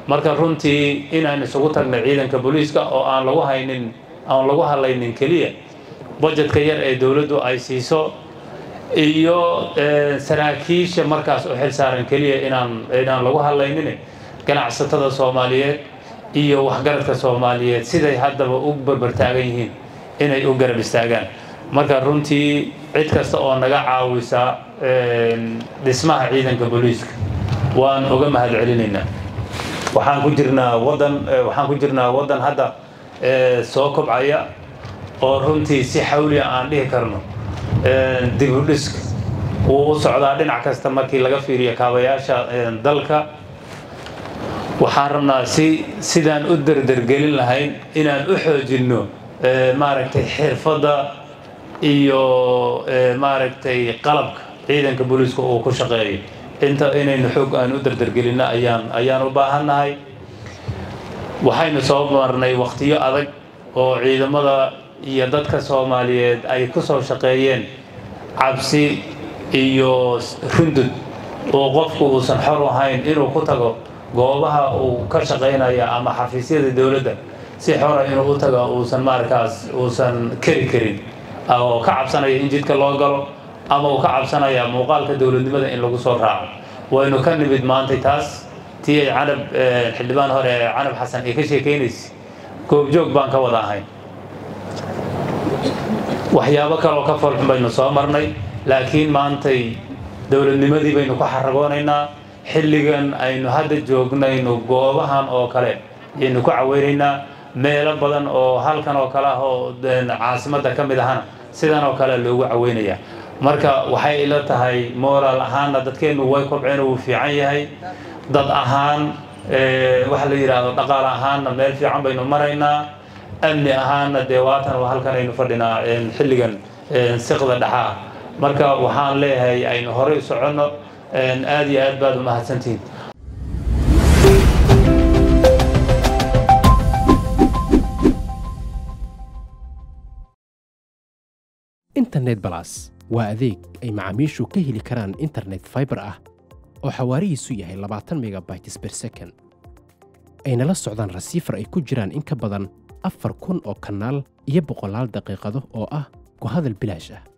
marka runtii inaan isugu tagno ciidanka booliiska oo aan lagu haynin aan lagu hadlaynin keliya budgetka yar ee dowladdu ay siiso iyo saraakiisha markaas u xil saaran keliya inaan inaan lagu hadlaynin ganacsatada soomaaliyeed iyo waxgaradka soomaaliyeed siday haddaba u barbartaagan yihiin inay u garab istaagaan marka runtii cid kasta oo naga caawisa dhismaha ciidanka booliiska waan uga mahad celinaynaa waxaan ku jirnaa wadan waxaan ku jirnaa waddan hadda soo kobcaya oo runtii si xawliya aan dhihi karno dibudhiska wuu u socdaa dhinac kasta markii laga fiiriyo kaabayaasha dalka waxaan rabnaa si sidaan u derdergelin lahayn inaan u xoojinno maaragtay xirfadda iyo maaragtay qalabka ciidanka booliiska uu ku shaqeeyo inta inaynu xoog aan u derdergelinno ayaan ayaan u baahannahay waxaynu soo marnay wakhtiyo adag oo ciidamada iyo dadka soomaaliyeed ay ku soo shaqeeyeen cabsi iyo rundud oo qofku uusan xor ahayn inuu ku tago goobaha uu ka shaqaynaya ama xafiisyada dowladda si xora inuu u tago uusan markaas uusan keri karin oo ka cabsanaya in jidka loo galo ama uu ka cabsanaya muuqaalka dowladnimada in lagu soo raaco waynu ka nimid maantay taas tii ay canab xildhibaan hore canab xasan ay ka sheekaynaysa goobjoog baan ka wada ahayn waxyaabo kaleoo ka foolxun baynu soo marnay laakiin maantay dowladnimadii baynu ku xaragoonaynaa xilligan aynu hadda joognaynu goobahan oo kale ayaynu ku caweynaynaa meelo badan oo halkan oo kale ah oo caasimadda ka mid ahana sidan oo kale loogu caweynayaa marka waxay ila tahay moraal ahaanna dadkeennu way kobceen wuu fiican yahay dad ahaan waxa la yidhaahdo dhaqaale ahaanna meel fiican baynu maraynaa amni ahaanna dee waatan halkan aynu fadhinaa xilligan siqda dhexa ah marka waxaan leeyahay aynu horey u soconno aad iyo aad baad u mahadsantihiin internet balas waa adeeg ay macaamiishu ka heli karaan internet faibar ah oo xawaarihiisu yahay labaatan megabytes ber second ayna la socdaan rasiifar ay ku jiraan in ka badan afar kun oo kanaal iyo boqolaal daqiiqado oo ah ku hadal bilaash ah